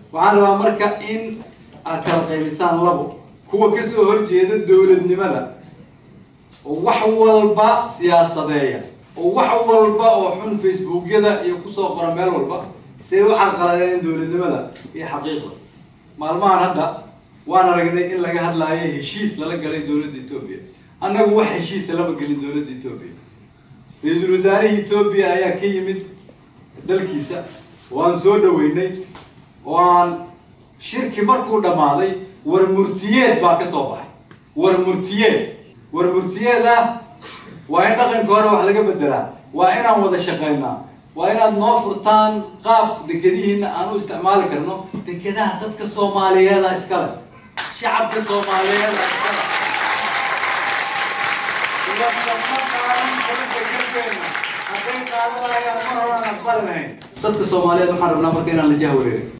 waxaan rabaa marka in aad kala qaybisaan labo kuwa kasoo horjeeda dowladnimada oo wax walba siyaasadeeya oo wax walba oo xun facebookyada iyo kusoo qora meel walba siay u carqaladeen dowladnimada iyo xaqiiqda maalmahan hadda waan aragnay in laga hadlaayo heshiis lala galay dowladda etoobiya annagu wax heshiisa lama gelin dowladda etoobiya ra-iisul wasaarihii etoobiya ayaa ka yimid dalkiisa waan soo dhaweynay oo aan shirki markuu dhammaaday war murtiyeed baa ka soo baxay war murtiyeed war murtiyeed ah waa in dhaqanka hore wax laga bedelaa waa inaan wada shaqaynaa waa inaad noo furtaan qaab dekedihiina aan u isticmaali karno dekedaha dadka soomaaliyeeda iskale shacabka soomaaliyeeda iskale hadday qaadanayaan mar horaan aqbali lahayn dadka soomaaliyeed waxaan rabnaa marka inaan la jahwareerin